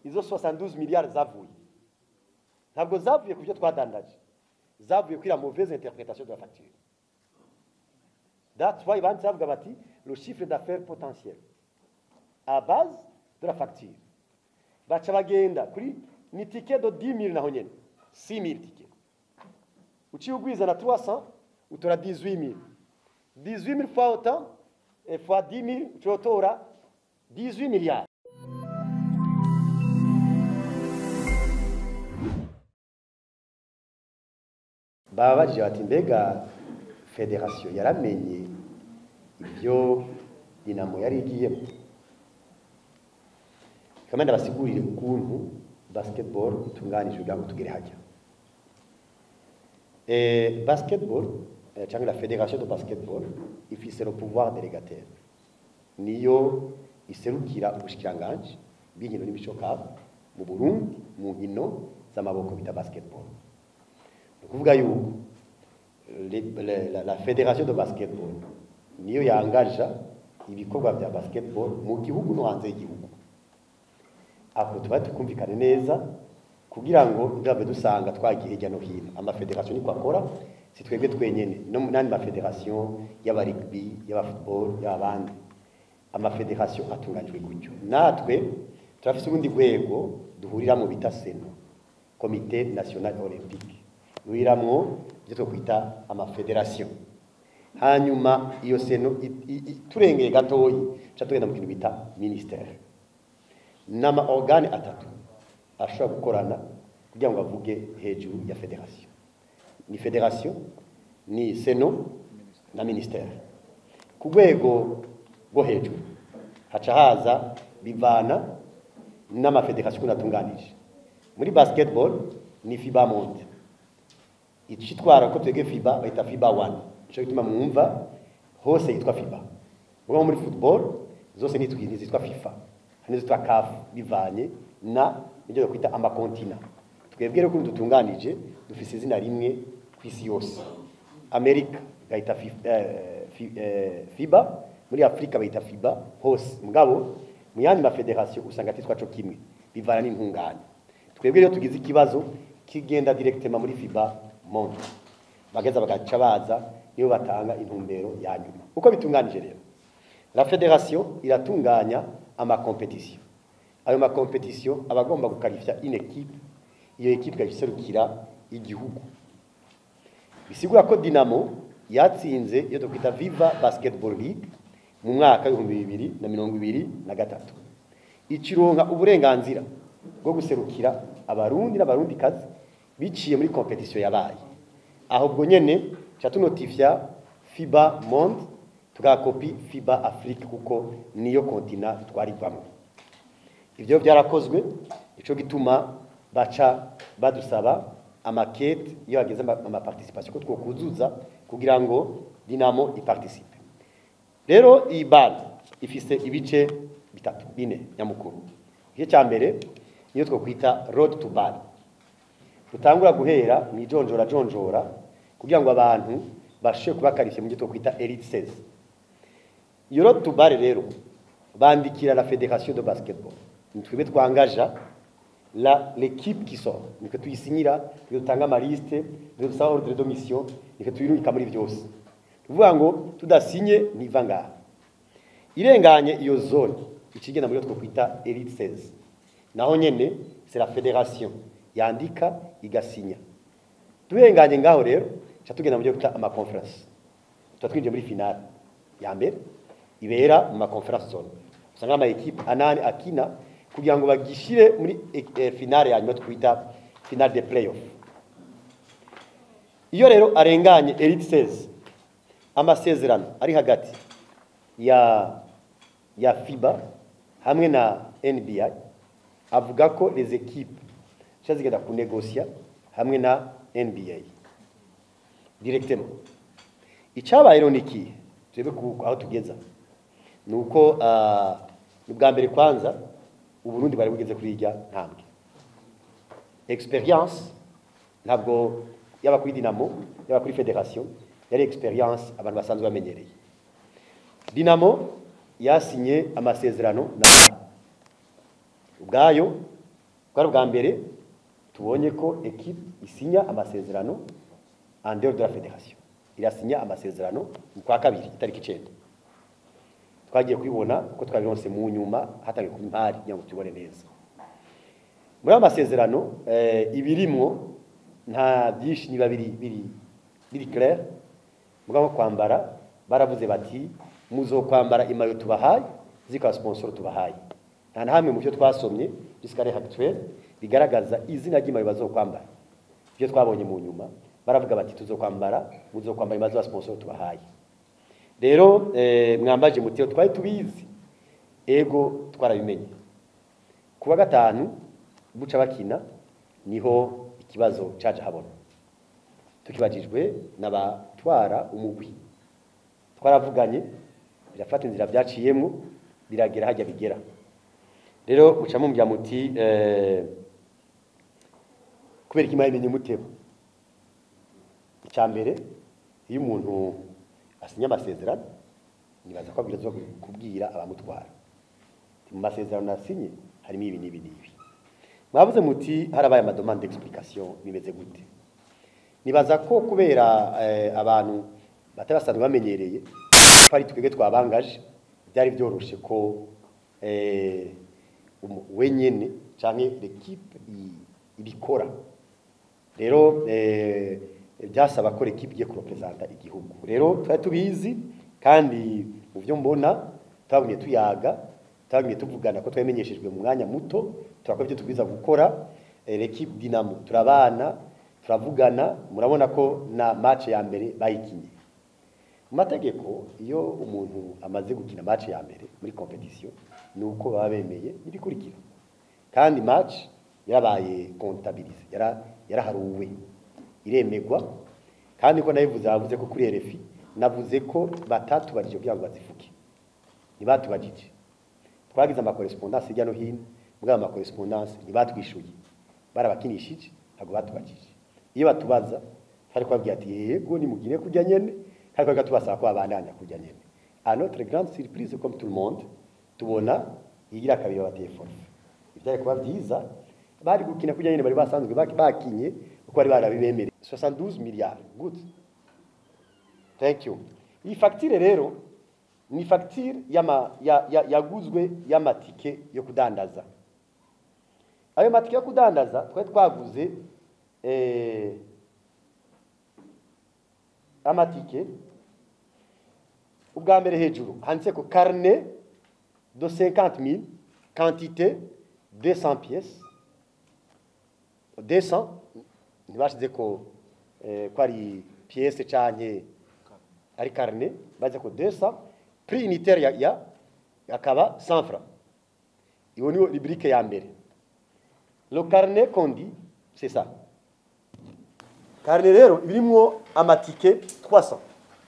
izo 72 miliyari zavuye ntabwo zavuye ku byo twadandaje zavuye kuri la mauvaise interprétation de la facture that's why banditse bavuga bati le chiffre d'affaires potentiel à base de la facture baca bagenda kuri ni ticket de 10 000 naho nyene 6 000 ticket uciye ugwiza na 300 utora 18 000 18 000 fois autant et fois 10 000 uciye utora 18 milliards babajije bati mbega federasiyo yaramenye ibyo dinamo yari igiyemo kamwe ndabasigurire ukuntu basketball itunganijwe kugira ngo tugere hajya eh, basketball eh, cyangwa la federation de basketball ifise le pouvoir délégataire niyo iserukira ubushikiranganje bw'inkino n'imico kabo mu Burundi mu nkino z'amaboko bita basketball ni ukuvuga yuko le- le- la, la federation de basketball niyo yangaja ibikorwa bya basketball mu gihugu no hanze y'igihugu aho tuba tukumvikane neza kugira ngo ntibabe dusanga twagiye hirya no hino amafederasiyo niko akora si twebwe twenyene no mu n'andi mafederasiyo y'abarigbi y'abafootball y'abandi amafederasiyo atunganijwe gutyo natwe turafise urundi rwego duhuriramo bita seno komite national olympique duhuriramwo ibyo twokwita amafederasiyo hanyuma iyo seno i- i- i- turengeye gatoyi ca tugenda mu kintu bita ministere n'ama organe atatu ashobora gukorana kugira ngo avuge hejuru ya federasiyo ni federasiyo ni seno na ministere ku rwego rwo hejuru haca haza bivana n'amafederasiyo ukuntu atunganije muri basketball ni fiba monde icitwara ko twebwe fiba bayita fiba one nico gituma mwumva hose yitwa fiba ubwo muri football zose nitwi ntizitwa fifa hari n'izitwa caf bivanye na ibyo kwita amakontina twebwe rero ukuntu dutunganije dufise izina rimwe ku isi yose amerika bayita Fi- eh, Fi- eh, fiba muri afurika bayita fiba hose mugabo mu yandi mafederasiyo usanga titwa co kimwe bivana n'intungane twebwe rero tugize ikibazo kigenda directement muri fiba monde bageza bagaca baza niyo batanga intumbero ya nyuma uko bitunganije rero la federation iratunganya amakompetisiyo ayo makompetisiyo aba agomba gukarifya une equipe iyo equipe ikayiserukira igihugu bisigura ko dinamo yatsinze iyo tukwita viva basketball league mu mwaka w'ibihumbi bibiri na mirongo ibiri na gatatu ikironka uburenganzira bwo guserukira abarundi n'abarundikazi biciye muri kompetisiyo yabaye aho ubwo nyene ca tunotifya fiba monde tugakopi fiba afrique kuko niyo kontina twarivamo ibyo byarakozwe ico gituma baca badusaba amakete iyo hageze ama- amaparticipation ko twokuzuza kugira ngo dinamo iparticipe rero iyi bale ifise ibice bitatu bine nyamukuru igice cya mbere niyo twokwita road to bale rutangura guhera mu ijonjora jonjora kugira ngo abantu bashe kubakarishye mu gihe twokwita elite 16 iyo road to bale rero bandikira la fédération de basketball ni twebwe twangaja la l'équipe qui sort niko tuyisinyira niko dutanga amaliste niko dusaba ordre de mission niko tuyirungika muri byose tuvuga ngo tudasinye ntiva ngaha irenganye iyo zone ikigenda muri yo twokwita elite 16 naho nyene c'est la fédération yandika igasinya turenganye ngaho rero ca tugenda mu byo kwita ama conference tuba twinjiye muri finale ya mbere ibera mu ma conference zone usanga ama equipe anane akina kugira ngo bagishire muri eh, finale ya nyuma twita finale de playoff iyo rero arenganye elite 16 amasezerano ari hagati ya ya FIBA hamwe na NBA avuga ko les équipes zica zigenda kunegosia hamwe na NBA directement icyabaye rero ni ikihe turebe ku- aho tugeza ni uko ah, ni ubwa mbere kwanza uburundi bari bugeze kuri irya ntambwe experience ntabwo yaba kuri dinamo yaba kuri federation yari experience abantu basanzwe bamenyereye dinamo yasinye amasezerano na ubwayo twari bwa mbere tubonye ko equipe isinya amasezerano en dehors de la fédération irasinya amasezerano mu kwa kabiri itariki icenda twagiye kubibona ko twabironse mu nyuma hatangiye kuba impari kugira ngo tubone neza muri ayo masezerano eh, ibirimwo nta byinshi niba biri biri biri clair mugabo kwambara baravuze bati muzokwambara imayo tubahaye zikaba sponsor tubahaye nta na hamwe mu byo twasomye jusqu'à l'heure actuelle bigaragaza izina ry'imayo bazokwambara ibyo twabonye mu nyuma baravuga bati tuzokwambara muzokwambara imayo za sponsor tubahaye rero eh, mwambaje mutiro twari tubizi ego twarabimenye kuwa gatanu buca bakina niho ikibazo caje habona tukibajijwe n'abatwara umugwi twaravuganye birafata inzira byaciyemo biragera hajya bigera rero muca mumbya muti eh, kubera ikimara imenye muteba icya mbere iyo umuntu asinya amasezerano nibaza ko abwiriza kubwira abamutwara mu masezerano nasinye harimo ibi n'ibi n'ibi mwavuze muti harabaye amadomande d'explication bimeze gute nibaza ko kubera eh, abantu batari basanzwe bamenyereye ko ari twebwe twabangaje byari byoroshe ko eh, umu- wenyene canke l'équipe i- ibikora rero eh, byasaba ko l'équipe igiye kurepresenta igihugu rero twari tubizi kandi mu byo mbona twagumye tuyaga twagumye tuvugana ko twamenyeshejwe mu mwanya muto turakora ibyo tubwiza gukora eh, l'équipe Dinamo turabana turavugana murabona ko na match ya mbere bayikinye mu mategeko iyo umuntu amaze gukina match ya mbere muri competition ni uko baba bemeye ibikurikira kandi match yarabaye comptabilise yara yaraharuwe iremegwa kandi ko nabivuze bavuze ko kuri RFI navuze ko batatubajije kugira ngo bazivuge ntibatubajije twagize amakorespondance hirya no hino mbwa ama correspondance ntibatwishuye barabakinishije ntabwo batubajije iyo batubaza twari kubabwira ati yego nimugire kujya nyene kandi twari tubasaba ko babandanya kujya nyene à notre grande surprise comme tout le monde tubona igira kabiri babateye forfe ibyari kuba byiza bari gukina kujya nyene bari basanzwe baki- bakinye uko bari barabibemereye 72 milliards good thank you iyi facture rero ni facture yama ya, ya, yaguzwe y'amatike yo kudandaza ayo matike yo kudandaza twari twaguze eh, amatike ubwa mbere hejuru handitse ko carnet de 50 000 quantité 200 pièces 200 ntibashize ko eh, ko ari pièce canke ari carnet baze ko 200 prix unitaire ya, ya akaba 100 francs iyo niyo rubrique ya mbere le carnet qu'on dit c'est ça carnet rero birimwo amatike 300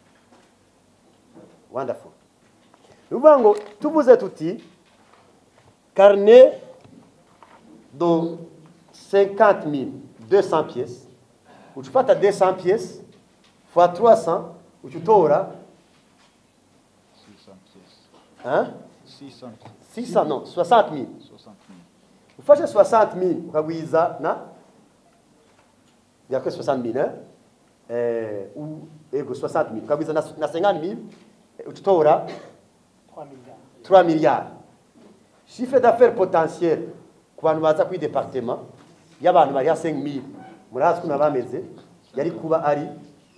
wonderful ni ukuvuga ngo tuvuze tuti carnet de 50 200 pièces uca ufata 200 pièces fois 300 uca utora 600 pièces. hein? 600 600 non 60 000 60 000. ufashe 60 000 ukagwiza na yakwe 60 000 hein? eh, ou ego 60 000 ukagwiza na, na 50 000 eh, uca utora 3 milliards. 3 milliards chiffre d'affaires potentiel ku bantu baza kuri departement y'abantu bari ha 5000 murazi ukuntu bameze yari kuba ari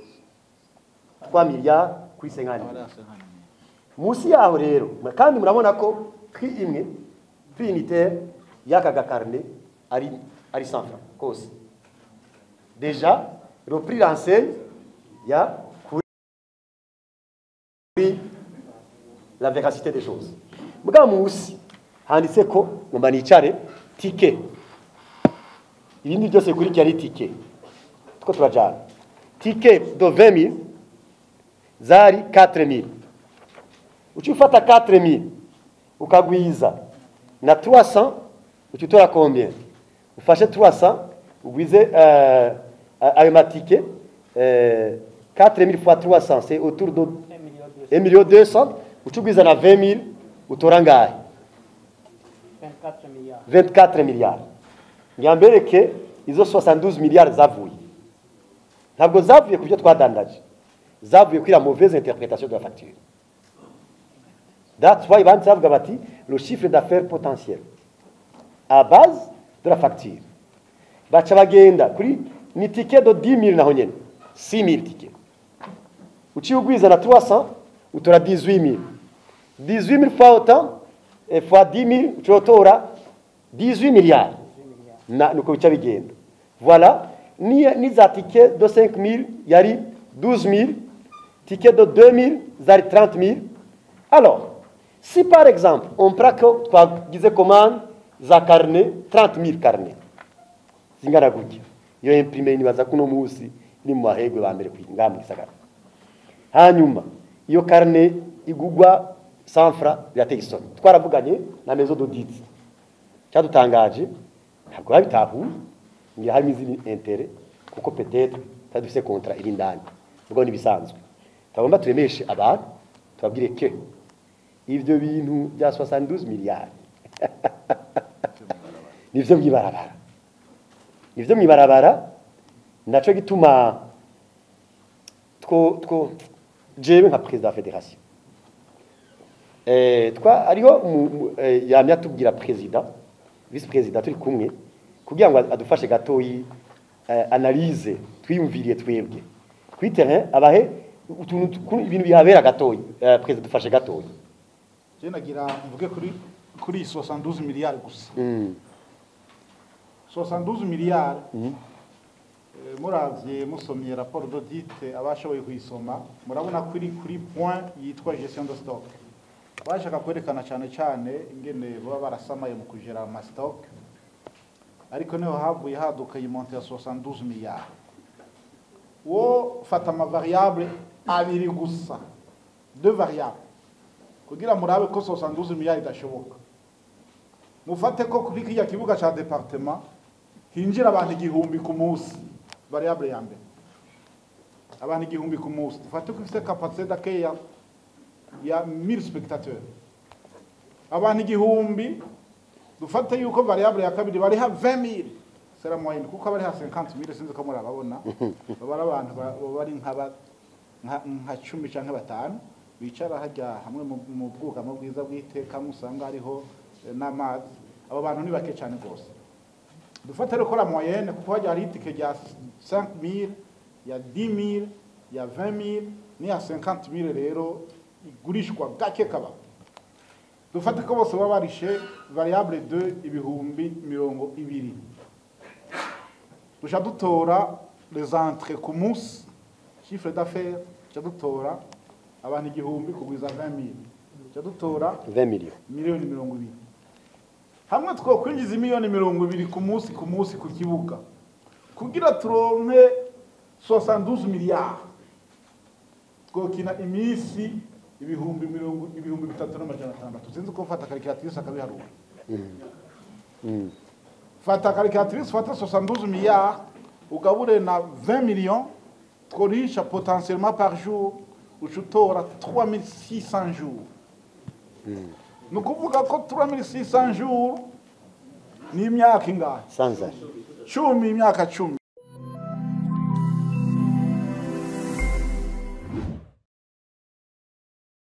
3 milliards kuri 50 Voilà, 000 c'est 50 000. munsi yaho rero kandi murabona ko prix imwe prix unitaire y'aka gakarne ari ari 100 francs kose déjà le prix renseigne ya kuri la véracité des choses mugabo munsi handitse ko ngomba nicare tike ibindi byose kuri ari tike two turajana tike de 20000 zari 4000 uci ufata 4000 ukagwiza na 300 uci utora combien ufashe 300 ugwize euh, ayo matike euh, 4000 fois 300 c'est autour de 1 million 200, 1 million 200 uci ugwiza na 20000 utora ngahe 24 milliards. 24 milliards ngira mbereke izo 72 miliyari zavuye ntabwo zavuye ku byo twadandaje zavuye kuri la mauvaise interprétation de la facture that's why banditse bavuga bati le chiffre d'affaires potentiel à base de la facture baca bagenda kuri ni ticket de 10 000 naho nyene 6 000 ticket uciye ugwiza na 300 utora 18 000 18 000 fois autant et fois 10 000 ucotora 18 milliards na nuko bica bigenda voilà ni, ni za ticket de 5 000 yari 12 000 ticket de 2 000 zari 30 000 alors si par exemple on prend que twagize commande za carnet 30 000 carnet zingana gutya iyo imprime nibaza kuno munsi ni mu mahegwe ba mbere ngaha mu gisagara hanyuma iyo carnet igugwa 100 francs birateye isoni twaravuganye na maison d'audit cyadutangaje ntabwo babitahuye ngira harimo izindi intere kuko peut-être tutari dufise contrat iri indani ubwo ni bisanzwe tugomba turemeshe abantu tubabwire ke ivyo bintu bya 72 miliyari nivyo mwibarabara nivyo mwibarabara naco gituma two two jewe nka president de la fédération eh twa ariho mu- mu- eh, yamya tubwira president vice president turi kumwe kugira ngo adufashe gatoyi eh, analyse twiyumviriye twebwe kuri terrain abahe utuntu tu- ibintu bihabera gatoyi eh, president dufashe gatoyi je nagira mvuge kuri kuri 72 miliyari gusa mm. 72 miliyari Mhm. Eh, muravye musomye rapport d'audit abashoboye kuyisoma murabona ko iri kuri point yitwa gestion de stock bashaka kwerekana cyane cyane ingene baba barasamaye mu kugera ama stock ariko niho havuye haduka iyi monte ya 72 miliyari wo fata ama variable abiri gusa deux variable kugira murabe ko 72 miliyari idashoboka mufate ko kuri kiriya kibuga ca departement hinjira abantu igihumbi ku munsi variable ya mbere abantu igihumbi ku munsi dufate ko ifite capacité d'accueil ya ya 1000 spectateurs abantu igihumbi dufate yuko variable ya kabiri bariha 20000 sera moyenne kuko bariha 50000 sinzi ko murababona baba ari abantu ba- baba bari nk'aba nka nka 10 canke batanu bicara hajya hamwe mu- mu bwugamo bwiza bw'iteka musanga hariho eh, n'amazi abo bantu ni bake cyane rwose dufate rero ko la moyenne kuko hajya hari itike rya 5000 ya 10000 ya 20000 n'iya 50000 rero igurishwa gake kaba dufate ko bose baba barishe variable 2 ibihumbi mirongo ibiri duca dutora les entrées ku munsi chiffre d'affaires duca dutora abantu igihumbi kugwiza 20000 duca dutora 20 millions miliyoni mirongo ibiri hamwe twokwinjiza miliyoni mirongo ibiri ku munsi ku munsi ku kibuga kugira turonke 72 miliyari twokina iminsi ibihumbi mirongo ibihumbi bitatu n'amajana atandatu sinzi ko mfata karikiratirise akabiharura mm. fata karikiratirise ufate 72 miliyari ugabure na 20 millions tworisha potentiellement par jour uca utora 3600 jours ni ukuvuga ko 3600 jours ni imyaka ingahe sans arrêt cumi imyaka cumi